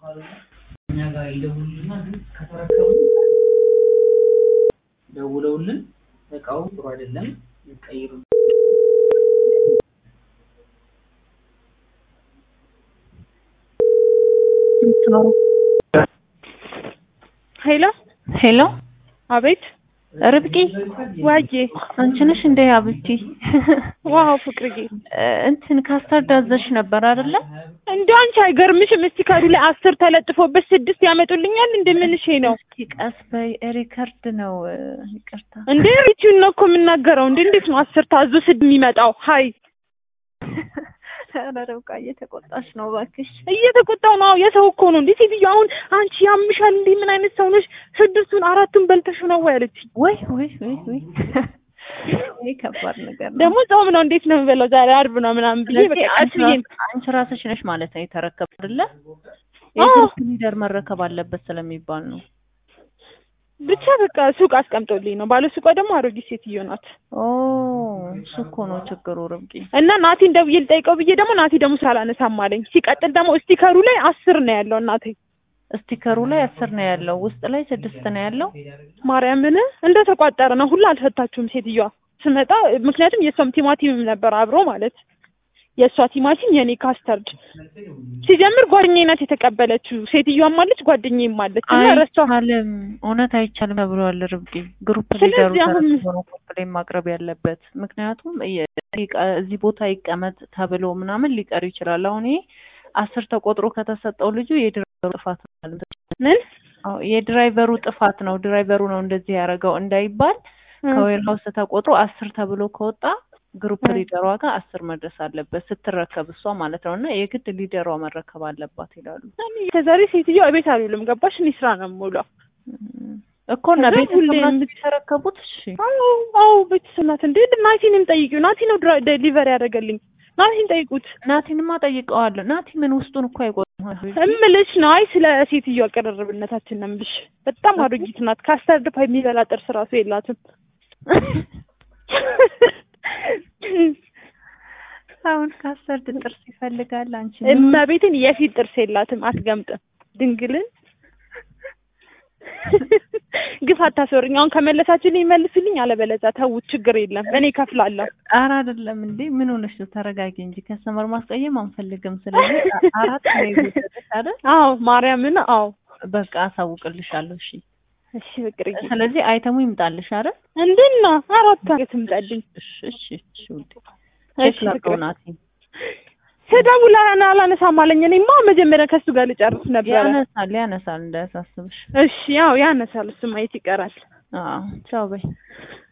እኛ ጋር ይደውሉልና ግን ከተረከቡ ደውለውልን እቃው ጥሩ አይደለም ይቀይሩ ሄሎ ሄሎ አቤት ርብቃ ዋዬ አንቺ ነሽ እንደ አብቲ ዋው ፍቅርዬ እንትን ካስታርድ አዘሽ ነበር አይደለ? እንደው አንቺ አይገርምሽም? እስቲ ካዱ ላይ አስር ተለጥፎበት ስድስት ያመጡልኛል። እንደምንሽ ነው እስኪ ቀስ በይ ሪከርድ ነው ይቅርታ። እንዴ ሪቺውን ነው እኮ የምናገረው። እንዴ እንዴት ነው አስር ታዞ ስድ የሚመጣው? ሀይ ኧረ ርብቃ እየተቆጣሽ ነው እባክሽ። እየተቆጣው ነው። የሰው እኮ ነው እንዴ ሴትዮ። አሁን አንቺ ያምሻል እንዴ? ምን አይነት ሰው ነሽ? ስድስቱን አራቱን በልተሽ ነው ወይ አለችኝ። ወይ ወይ ወይ ወይ ይሄ ከባድ ነገር ነው። ደግሞ ጾም ነው እንዴት ነው የምበላው? ዛሬ አርብ ነው ምናምን ብዬ በቃ ስለዚህ ቀስ አንቺ ብዬ ራስ- አንቺ ራስሽ ነሽ ማለት ነው የተረከብ አይደለ? አዎ። የግሩፕ ሊደር መረከብ አለበት ስለሚባል ነው። ብቻ በቃ ሱቅ አስቀምጦልኝ ነው። ባለ ሱቋ ደግሞ አሮጊት ሴትዮ ናት። ኦ እሱ እኮ ነው ችግሩ ርብቃ። እና ናቲን ደውዬ ልጠይቀው ብዬ ደግሞ ናቲ ደግሞ ሳላነሳም አለኝ። ሲቀጥል ደግሞ ስቲከሩ ላይ አስር ነው ያለው እናቴ ስቲከሩ ላይ አስር ነው ያለው፣ ውስጥ ላይ ስድስት ነው ያለው። ማርያምን እንደ ተቋጠረ ነው ሁላ አልፈታችሁም ሴትዮዋ ስመጣ። ምክንያቱም የእሷም ቲማቲምም ነበር አብሮ ማለት የእሷ ቲማቲም የኔ ካስተርድ ሲጀምር ጓደኛዬ ናት የተቀበለችው። ሴትዮዋም አለች ጓደኛዬም አለች እና ረሷ አይቻልም፣ እውነት አይቻልም ተብሏል ርብቃ። ግሩፕ ስለዚህ ሊደሩ አሁን- ተረክቦ ነው ኮምፕሌን ማቅረብ ያለበት። ምክንያቱም የ- ይቀ- እዚህ ቦታ ይቀመጥ ተብሎ ምናምን ሊቀር ይችላል። አሁን ይሄ አስር ተቆጥሮ ከተሰጠው ልጁ የድራይቨሩ ጥፋት ነው ማለት ነው። ምን አዎ፣ የድራይቨሩ ጥፋት ነው። ድራይቨሩ ነው እንደዚህ ያደረገው እንዳይባል ከዌር ሀውስ ተቆጥሮ አስር ተብሎ ከወጣ ግሩፕ እ። ሊደሯ ጋር አስር መድረስ አለበት ስትረከብ እሷ ማለት ነው። እና የግድ ሊደሯ መረከብ አለባት ይላሉ ከዛሬ ሴትዮዋ ቤት አልውልም ገባሽ? እኔ ስራ ነው የምውለው። እም፣ እኮ እና ከዛ ቤተሰብ ሁሌም- ናቸው የተረከቡት። እሺ አዎ አዎ ቤተሰብ ናት እንዴ። ናቲንም ጠይቂው። ናቲ ነው ድራ- ዴሊቨሪ ያደረገልኝ። ናቲን ጠይቁት ናቲንማ ጠይቀዋለሁ። ናቲ ምን ውስጡን እኮ አይቆጥም። እምልሽ ነው። አይ ስለ ሴትዮዋ ቅርርብነታችን ነው የምልሽ። በጣም አሮጊት ናት። ካስተርድ ፓይ የሚበላ ጥርስ ራሱ የላትም። አሁን ካሰርድ ጥርስ ይፈልጋል። አንቺ እመቤትን የፊት ጥርስ የላትም። አትገምጥም። ድንግልን ግፍ አታስወርኝ። አሁን ከመለሳችሁልኝ መልሱልኝ፣ አለበለዚያ ተውት፣ ችግር የለም እኔ እከፍላለሁ። ኧረ አይደለም እንዴ ምን ሆነሽ ነው? ተረጋጊ እንጂ ከስተመር ማስቀየም አንፈልግም። ስለዚህ አራት ነው የጎደለሽ አይደል? አዎ ማርያምን፣ አዎ በቃ አሳውቅልሻለሁ። እሺ እሺ ፍቅርዬ፣ ስለዚህ አይተሙ ይምጣልሽ አይደል? እንድና አራት አገት ምጣልኝ። እሺ እሺ እሺ ውዴ እሺ ቼክ ላድርገው ፍቅር ናቲ ስደውል አላ- አላነሳም አለኝ። እኔማ መጀመሪያ ከሱ ጋር ልጨርስ ነበረ። ያነሳል ያነሳል እንዳያሳስብሽ። እሺ ያው ያነሳል፣ እሱ ማየት ይቀራል። አዎ ቻው በይ